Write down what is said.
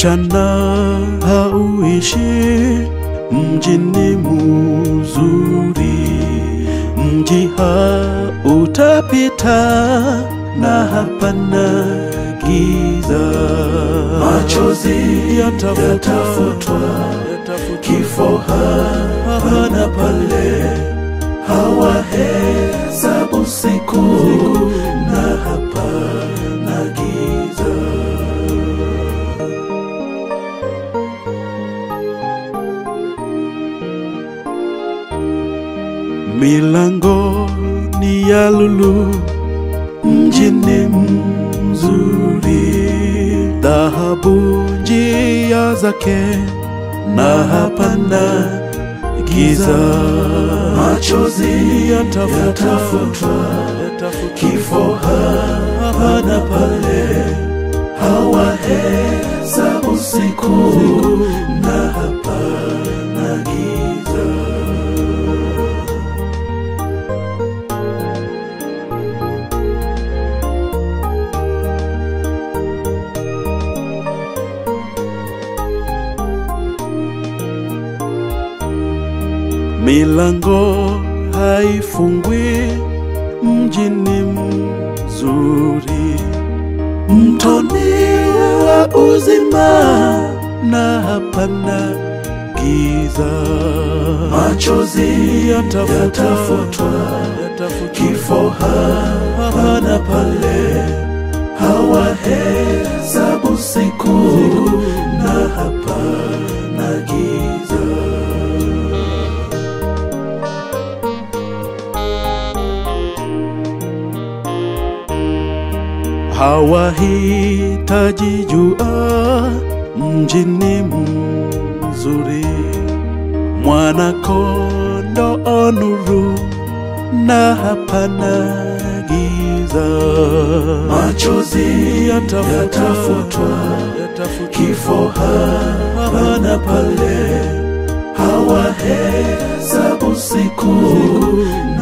mchana hauishi, mjini muzuri, mji hautapita na hapana giza. Machozi yatafutwa, kifo hapa na pale, hawahesabu siku na hapana giza. Milango ni ya lulu, mjini mzuri, dhahabu njia zake na hapana giza. Machozi yatafutwa, kifo hapa na pale, hawahesabu siku na hapana giza. Milango haifungwi, mjini mzuri, mtoni wa uzima na hapana giza. Machozi yatafutwa, kifo hapa na pale, hawahesabu siku na hapana giza. hawahitaji jua, mjini mzuri, mwana kondoo nuru na hapana giza. Machozi yatafutwa, kifo hapa na pale, hawahesabu siku